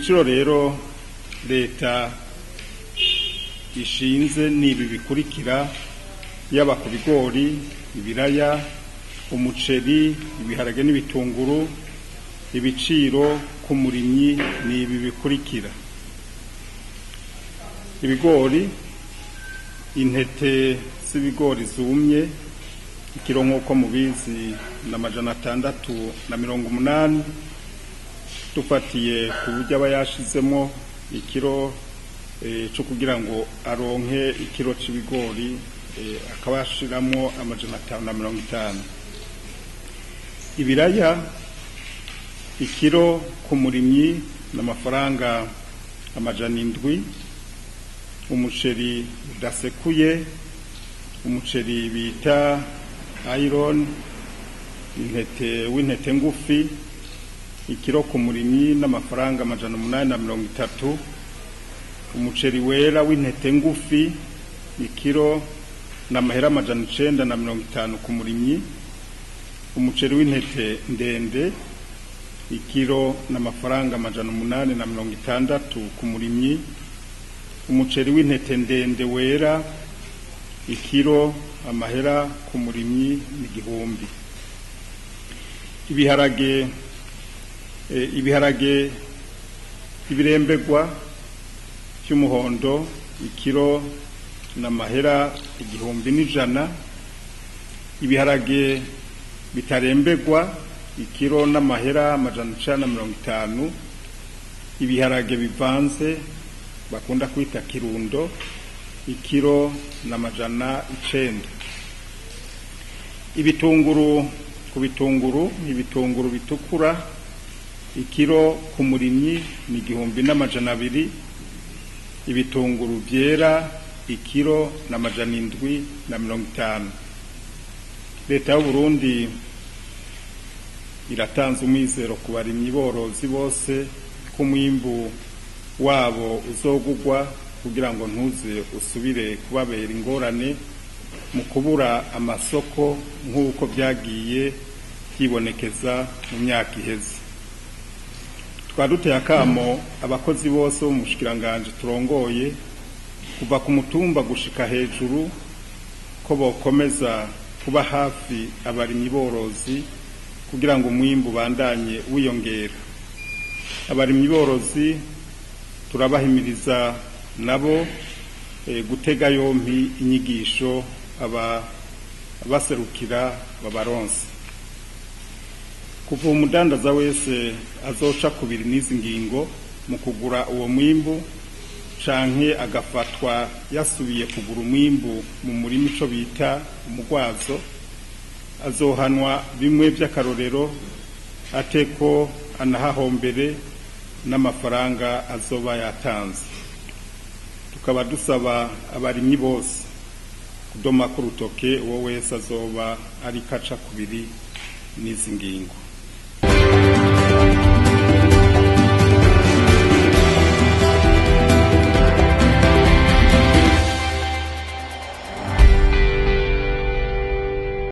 ibiciro rero leta ishinze ni ibi bikurikira yaba ku bigori ibiraya umuceri ibiharage n'ibitunguru ibiciro ku murimyi ni ibi bikurikira ibigori intete z'ibigori zumye ikiro nk'uko mubizi na majana atandatu na mirongo umunani dufatiye ku buryo aba yashizemo ikiro cyo kugira ngo aronke ikiro cy'ibigori akaba yashiramo amajana atanu na mirongo itanu ibiraya ikiro ku murimyi ni amafaranga amajana indwi umuceri udasekuye umuceri bita iron intete w'intete ngufi ikiro ku murimyi n'amafaranga amajana umunani na mirongo itatu umuceri wera w'intete ngufi ikiro n'amahera amajana icenda na mirongo itanu ku murimyi umuceri w'intete ndende ikiro n'amafaranga amajana umunani na mirongo itandatu ku murimyi umuceri w'intete ndende wera ikiro amahera ku murimyi n'igihumbi ibiharage ibiharage ibirembegwa by'umuhondo ikiro n'amahera igihumbi n'ijana ibiharage bitarembegwa ikiro n'amahera amajana icana na mirongo itanu ibiharage bivanze bakunda kwita kirundo ikiro n'amajana icenda ibitunguru ku bitunguru ibitunguru bitukura ikiro ku murimyi ni igihumbi n'amajana abiri ibitunguru byera ikiro n'amajana indwi na mirongo itanu leta y'uburundi iratanze umwizero ku barimyi borozi bose ko umwimbu wabo uzogugwa kugira ngo ntuze usubire kubabera ingorane mu kubura amasoko nk'uko byagiye byibonekeza mu myaka iheze twaduteye akamo abakozi bose bo mu bushikiranganje turongoye kuva ku mutumba gushika hejuru ko bokomeza kuba hafi abarimyi borozi kugira ngo umwimbu bandanye wiyongera abarimyi borozi turabahimiriza nabo gutega yompi inyigisho abaserukira babaronse kuva umudandaza wese azoca kubiri n'izi ngingo mu kugura uwo mwimbu canke agafatwa yasubiye kugura umwimbu mu murima ico bita umugwazo azohanwa bimwe by'akarorero ateko anahahombere n'amafaranga azoba yatanze tukaba dusaba abarimyi bose kudoma ku rutoke uwo wese azoba ari kaca kubiri n'izi ngingo